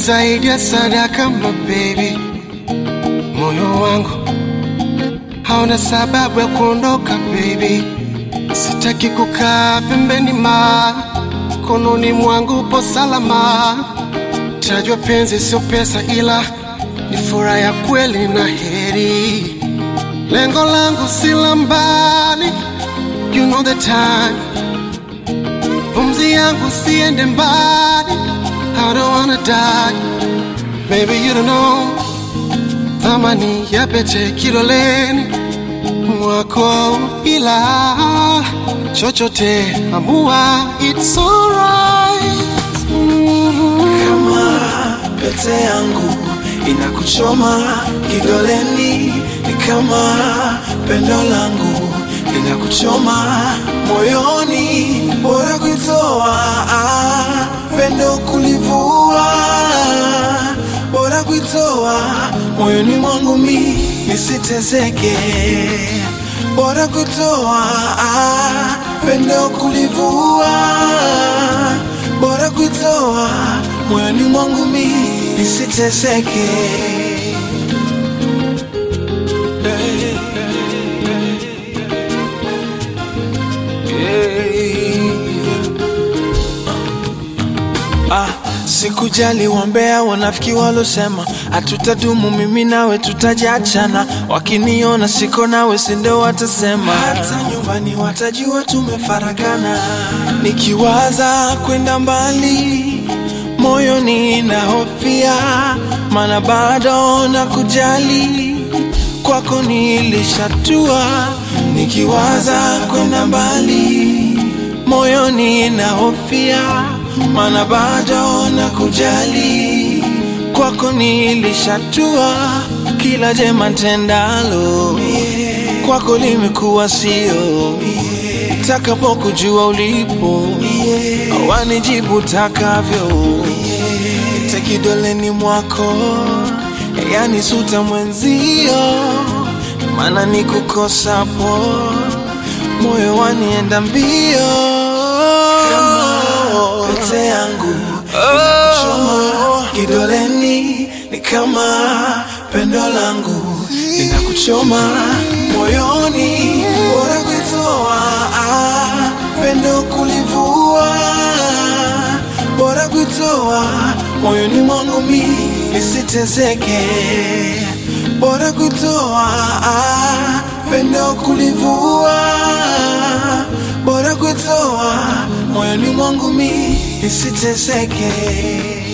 zaidi ya sadaka, my baby. Moyo wangu hauna sababu ya kuondoka, baby. Sitaki kukaa pembeni, ma kononi mwangu upo salama. Tajwa penzi sio pesa, ila ni furaha ya kweli na heri. Lengo langu si la mbali, you know the time. Pumzi yangu siende mbali, I don't wanna die. Maybe you don't know thamani ya pete kidoleni mwako, ila chochote amua, it's alright. Mm. kama pete yangu inakuchoma kidoleni, ni kama pendo langu linakuchoma moyoni, bora kuitoa ah, pendo kulivua, bora kuitoa moyoni mwangu mi nisitezeke, bora kuitoa ah, pendo kulivua bora kuitoa moyoni mwangu mi nisiteseke. Ah, sikujali wambea wanafiki walosema hatutadumu, mimi nawe tutajiachana. Wakiniona siko nawe, sindo watasema, hata nyumbani watajua tumefarakana. Nikiwaza kwenda mbali, moyoni na hofia, mana bado na kujali kwako nilishatua. Nikiwaza kwenda mbali, moyoni na hofia, mana bado na kujali kwako nilishatua. Kila jema tendalo kwako limekuwa sio, takapokujua ulipo wanijibu takavyo, ite kidoleni mwako, yani suta mwenzio, maana nikukosapo moyo wanienda mbio pete yangu inakuchoma kidoleni, ni kama pendo langu linakuchoma moyoni, bora kuitoa ah, pendo kulivua, bora kuitoa moyoni mwangu mi nisitezeke, bora kuitoa ah, pendo kulivua, bora kuitoa moyoni mwangu mi nisiteseke.